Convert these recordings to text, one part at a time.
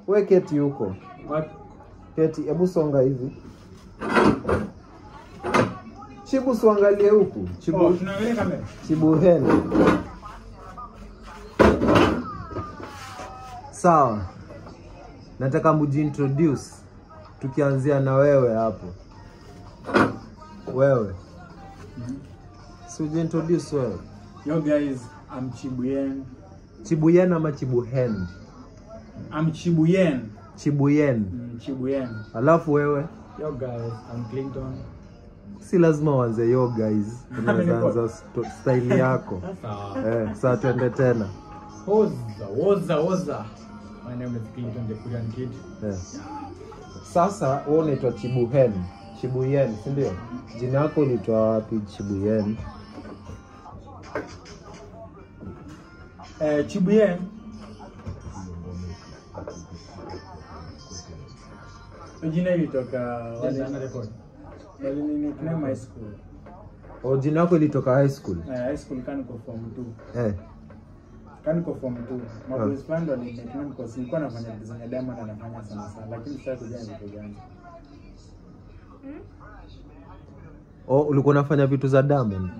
we keti huko Wapi? keti hebu songa hivi chibu suangalie huku chibu, Oh, tunaangalia kamera. chibuheni sawa nataka mujiintroduce tukianzia na wewe hapo wewe si ujiintroduce wewe Yo guys, I'm Chibuyen. chibuyen ama chibuhen I'm Chibuyen. chibuyen Mm, Chibuyen. alafu wewe Yo guys, I'm Clinton. si lazima uanze yo guys unaweza Amenipota. anza sto- style yako Sasa. eh, saa twende tena Oza, oza, oza. My name is Clinton, the Korean kid. eh. sasa wewe unaitwa chibuhen chibuyen si ndio jina yako ulitoa wapi chibuyen Eh, Chibuyen. Jina ilitoka wale wale nini Kinema high school. o jina yako ilitoka high school Eh, high school kaniko form 2. eh. Kaniko form 2. Maboys fan ndo nimetumia because nilikuwa nafanya vitu zenye Diamond anafanya sana sana lakini sasa kujua ni vitu gani. o ulikuwa unafanya vitu za diamond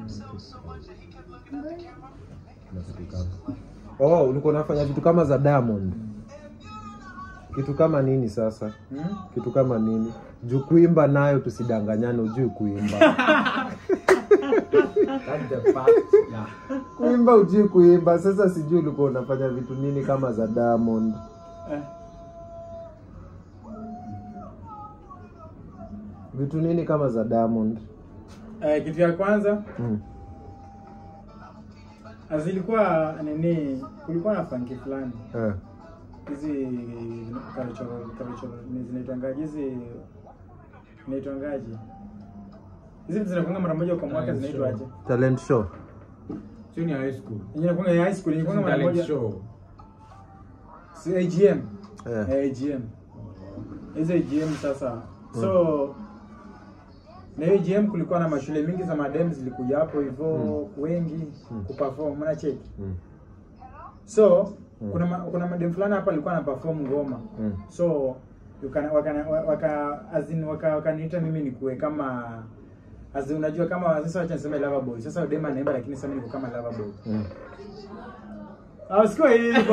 oh ulikuwa unafanya vitu kama za diamond kitu kama nini sasa Hmm? kitu kama nini juu kuimba nayo tusidanganyane ujui kuimba That's the fact. Yeah. kuimba ujui kuimba sasa sijui ulikuwa unafanya vitu nini kama za diamond Eh. vitu nini kama za diamond Eh, kitu ya kwanza mm. zilikuwa nini, kulikuwa na funky fulani eh. hizi cultural cultural ni zinaitwangaje hizi zinaitwangaje hizi vitu zinakuanga mara moja kwa mwaka zinaitwaje? talent show Sio ni high school. Yenye inakuanga ya high school yenye inakuanga mara Talent moja show. si AGM eh. eh, AGM hizo AGM sasa so na hiyo AGM kulikuwa na mashule mingi za madem zilikuja hapo hivyo wengi kuperform mnacheki mm. so kuna ma, kuna madem fulani hapa alikuwa ana perform ngoma Mm. so yukana- wakana- wa- waka as in waka wakaniita mimi nikuwe kama as in unajua kama sasa wacha niseme lover boy sasa dem anaimba lakini sasa mimi niko kama lover boy Mm. ah sikuwa hivyo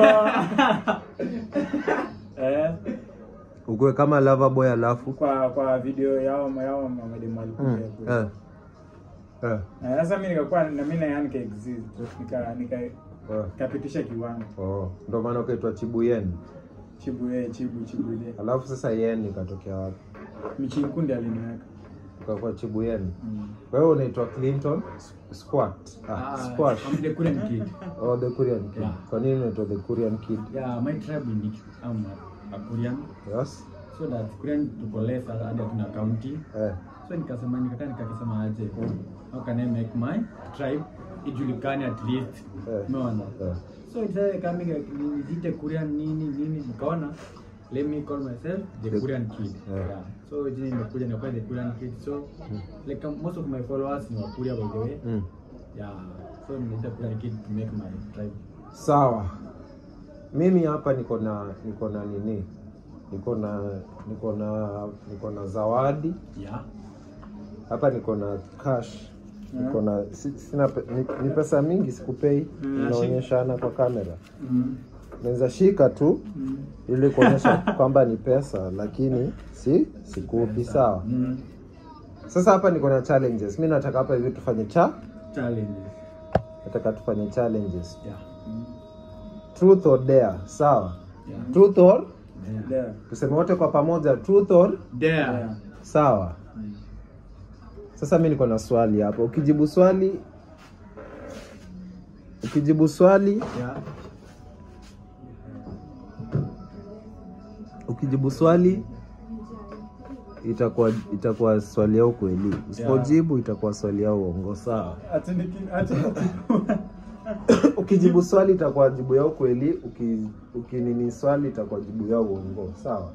eh ukuwe kama lava boy alafu kwa kwa video yao yao madem walikuja mm. kule. eh. Eh. Na sasa mimi nikakuwa na mimi na yani exist nika nika Eh. kapitisha kiwango Oh, ndo maana ukaitwa chibuyen chibu eh chibu chibu ile alafu sasa yen ikatokea wapi mchinkundi aliniweka ukakuwa chibuyen mm. wewe unaitwa clinton squat ah, Ah, squash I'm the Korean kid. oh, the korean kid Yeah. kwa nini unaitwa the korean kid Yeah, my tribe in it, I'm a, a Korean. yes So that Korean tuko less hata hadi hatuna county. eh. So nikasema nikakaa nikakisema aje. How can I make my tribe ijulikane at least. Eh. Umeona? Eh. So it's kama nijiite Korean nini nini nikaona let me call myself the, The- Korean kid. Yeah. Yeah. So jina nimekuja nikakuwa the Korean kid. So like um, most of my followers ni wa Korea by the way. Mm. Yeah. So nimeita Korean kid to make my tribe. sawa mimi hapa niko na niko na nini niko na niko na niko na zawadi Yeah. hapa niko na cash niko na si- sina pe, ni, ni pesa mingi sikupei Mm, inaonyeshana kwa kamera Mm. naweza shika tu Mm. ili kuonyesha kwamba ni pesa lakini si sikupi sawa Mm. sasa hapa niko na challenges mi nataka hapa hivi tufanye cha Challenges. nataka tufanye challenges Yeah. truth or dare sawa Yeah. truth or Yeah. There. tuseme wote kwa pamoja truth or There. There. sawa sasa mi niko na swali hapo ukijibu swali ukijibu swali Yeah. ukijibu swali itakuwa itakuwa swali ya ukweli usipojibu itakuwa swali ya uongo sawa Ati niki- ati ukijibu swali itakuwa jibu ya ukweli uki, ukinini swali itakuwa jibu ya uongo sawa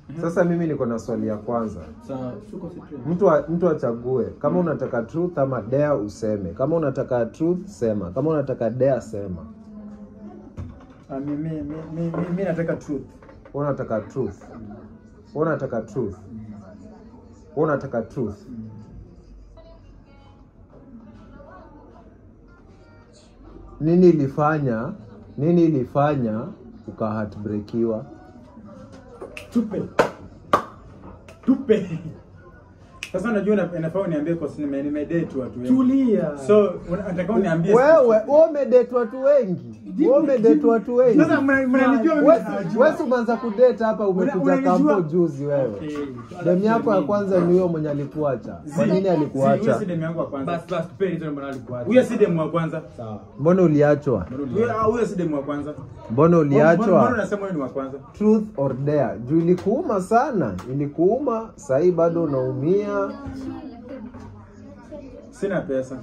Sasa mimi niko na swali ya kwanza. Sawa, suko straight. Mtu a- mtu achague kama unataka truth ama dare useme. Kama unataka truth sema. Kama unataka dare sema. Ah, mi, mi, mi, mi, mi, mi nataka truth. Wewe unataka truth. Wewe unataka truth. Wewe unataka truth. Nini ilifanya nini ilifanya uka heartbreakiwa? Tupe. Tupe. Sasa unajua ina- inafaa uniambie kwa sababu nime nimedate watu wengi. Tulia. So una- nataka uniambie Wewe wewe umedate watu wengi. Wewe umedate watu wengi. Sasa mna- mnanijua mimi Wewe najua. wewe umeanza kudate hapa umekuja unanijua- kampo juzi wewe. Okay. Demu yako ya kwanza ni huyo mwenye alikuacha. Kwa nini Si, huyo alikuacha? si demu yangu wa kwanza. Bas bas tupe hizo mbona alikuacha. Huyo si demu wa kwanza. Sawa. Mbona uliachwa? Huyo ah, huyo si demu wa kwanza. Mbona Mbona uliachwa? unasema huyo ni wa kwanza? Truth or dare? Juu ilikuuma sana, ilikuuma. Sahii bado unaumia. Sina pesa.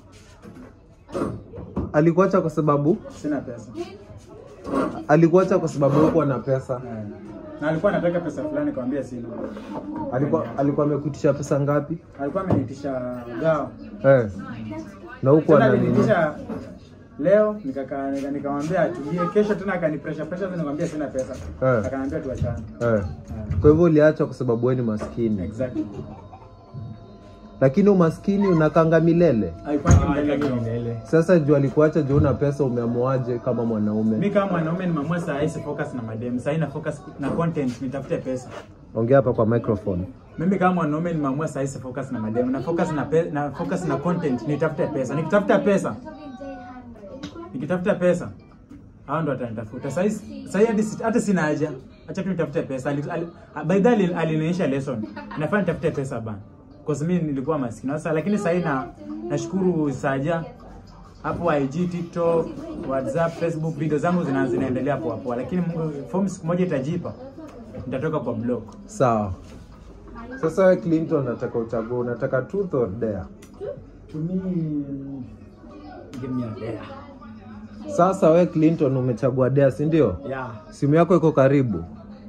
Alikuacha kwa sababu Sina pesa. alikuacha kwa sababu huko na pesa. Eh. Na alikuwa anataka pesa fulani nikamwambia sina. Alikuwa alikuwa amekuitisha pesa ngapi? Alikuwa amenitisha gao. Eh. Na huko Tena ana nini? alinitisha leo nikakaa nika- nikamwambia atulie, kesho tena akani pressure pressure, tena nikamwambia sina pesa. Eh. Akaniambia tuachane. Eh. Eh. Kwa hivyo uliacha kwa sababu wewe ni maskini. Exactly. Lakini umaskini unakanga milele. Haikuangi Ah, mbele kama bro. milele. Sasa juu alikuacha juu una pesa, umeamuaje kama mwanaume? Mimi kama mwanaume nimeamua saa hii si focus na madem. Saa hii na focus na content, nitafute pesa. Ongea hapa kwa microphone. Mimi kama mwanaume nimeamua saa hii si focus na madem. Na focus na pe, na focus na content, nitafute pesa. Nikitafuta pesa, nikitafuta pesa hao ndo watanitafuta. Sasa hii- sasa hii hadi si- hata sina haja. Acha tu nitafute pesa. Ali- ali- By the way alinionyesha lesson. Nafaa nitafute pesa bana. Cause mimi nilikuwa maskini. Sasa lakini sasa hii na nashukuru Saja hapo IG, TikTok, WhatsApp, Facebook video zangu zina zinaendelea poa poa. Lakini Mungu form siku moja itajipa. Nitatoka kwa block. Sawa. Sasa wewe Clinton nataka uchague, unataka truth or dare? To me, give me a dare. Sasa wewe Clinton umechagua dare, si ndio? Yeah. Simu yako iko karibu.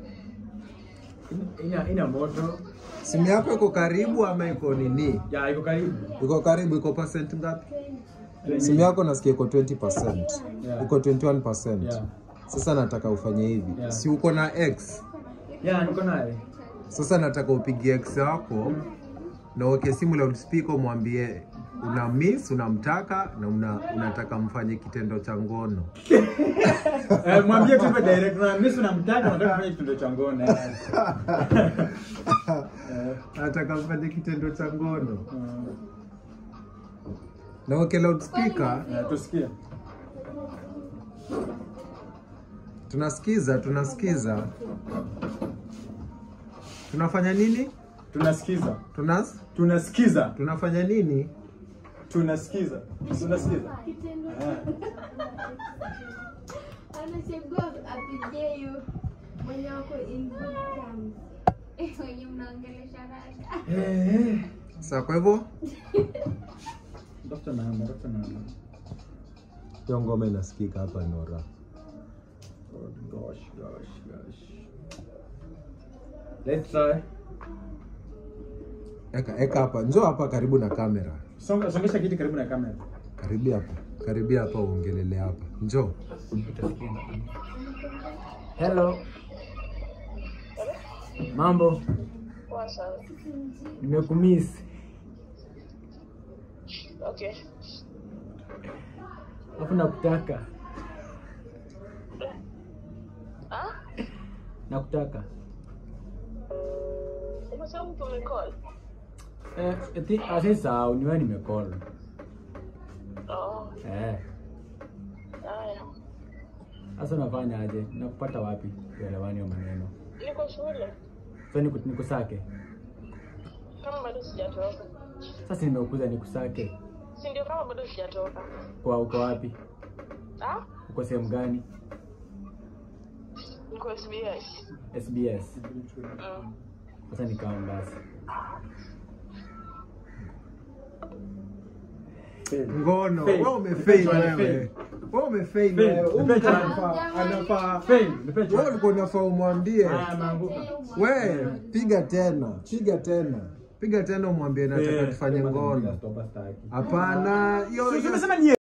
In- Ina ina moto. Simu yako iko karibu ama iko nini? Yeah, iko karibu. Iko karibu, iko percent ngapi? Simu yako nasikia iko 20%. Yeah. Iko 21%. Yeah. Sasa nataka ufanye hivi. Yeah. Si uko na X? Yeah, niko naye. Sasa nataka upigie X wako na uweke simu loudspeaker, umwambie una miss, unamtaka na una, unataka mfanye kitendo cha ngono. Eh, mwambie tu hivyo direct na mimi unamtaka nataka kufanya kitendo cha ngono. Eh. Nataka mfanye kitendo cha ngono Mm. na uweke loudspeaker. Eh, tusikie. Tunasikiza, tunasikiza. Tunafanya nini? Tunasikiza. Tunas Tunasikiza. tunafanya nini? Tunasikiza. Tunasikiza. Eh. anachagua apige hiyo mwenye wako in good terms. Eh, wenye mnaongelesha rada Sasa kwa hivyo Tafuta namba, tafuta namba. hiyo ngoma inasikika hapa Nora. Oh, gosh, gosh, gosh. Let's try. Eka eka hapa, njoo hapa karibu na kamera. Songa songesha kiti karibu na kamera. Karibu hapa. Karibia hapa uongelele hapa. Njoo. Hello. Mambo. Nimekumiss. Okay. Hapo nakutaka. Ah? Nakutaka. Umesema mtu umecall? Eh, eti asisa ni wewe nimecall. Oh, Eh, haya. sasa unafanya aje? Nakupata wapi? Uelewani wa maneno. Niko shule. Sasa niku, nikusake. Kama bado sijatoka. Sasa nimekuza nikusake. Si ndio kama bado sijatoka. Kwa uko wapi? Ah? Uko sehemu gani? Niko SBS. SBS. Mm. Sasa nikawa basi. Fail. Ngono. Fail. Wewe umefail Fail. wewe. Wewe umefail Fail. wewe. Huyu Nipe chance. anafaa anafaa. Fail, nipe Wewe chance. ulikuwa unafaa umwambie. Haya, ameanguka. We, piga tena, piga tena. Piga tena umwambie nataka Eh. tufanye ngono. Stop staki. Hapana, hiyo Si hiyo umesema ni